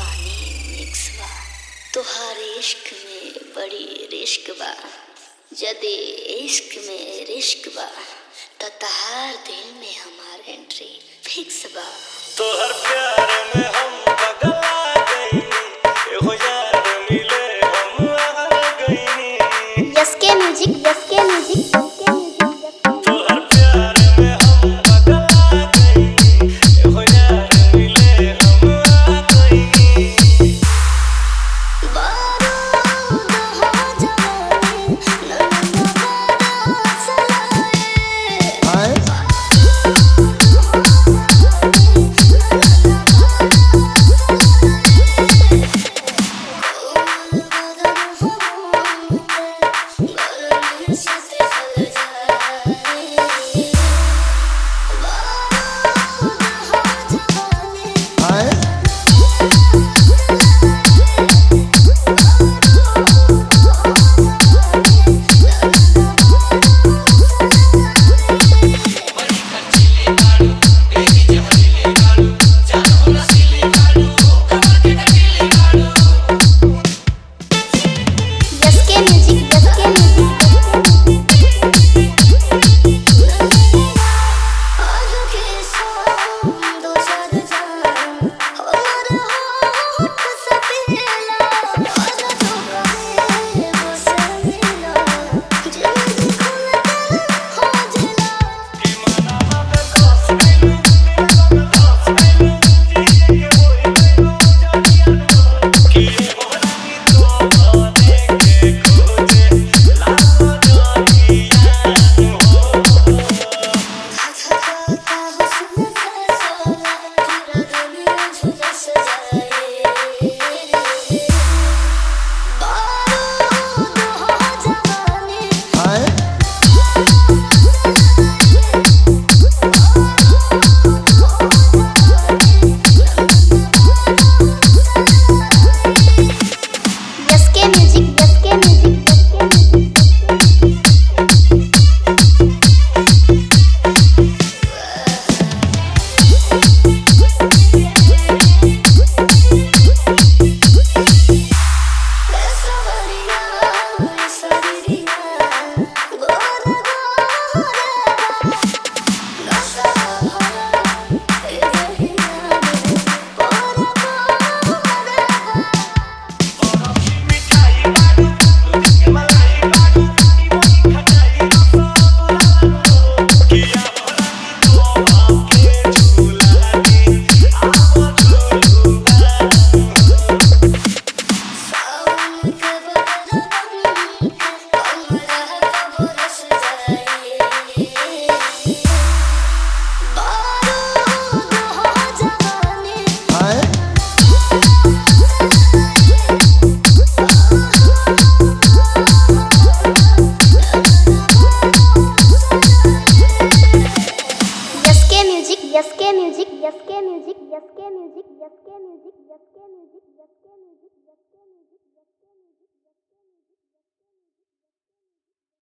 पानी मिक्स बा तोहार इश्क में बड़ी रिश्क बा जदे इश्क में रिश्क बा त तहार दिल में हमार एंट्री फिक्स बा तोहर प्यार में हम पगला गइनी एगो यार मिले हम आ गइनी SK music SK music SK music तोहर प्यार में हम पगला गइनी एगो यार मिले हम आ गइनी बारूद हो जवानी नन्हा बड़ा सलाए यसके म्यूजिक यसके म्यूजिक कि मनावा में फंस गइलू फंस गइलू जिए के होई गइलू जानिया कि एगो रानी तो देखे खोजे लाखों जानिया हो SK music SK music SK music मिठाई बाडू दूध के मलाई बाडू ई मोनी खटाई रसगुल्ला किया भरानी तो आपके झूला दी आओ झूलूगा SK music SK music SK music SK music SK music SK music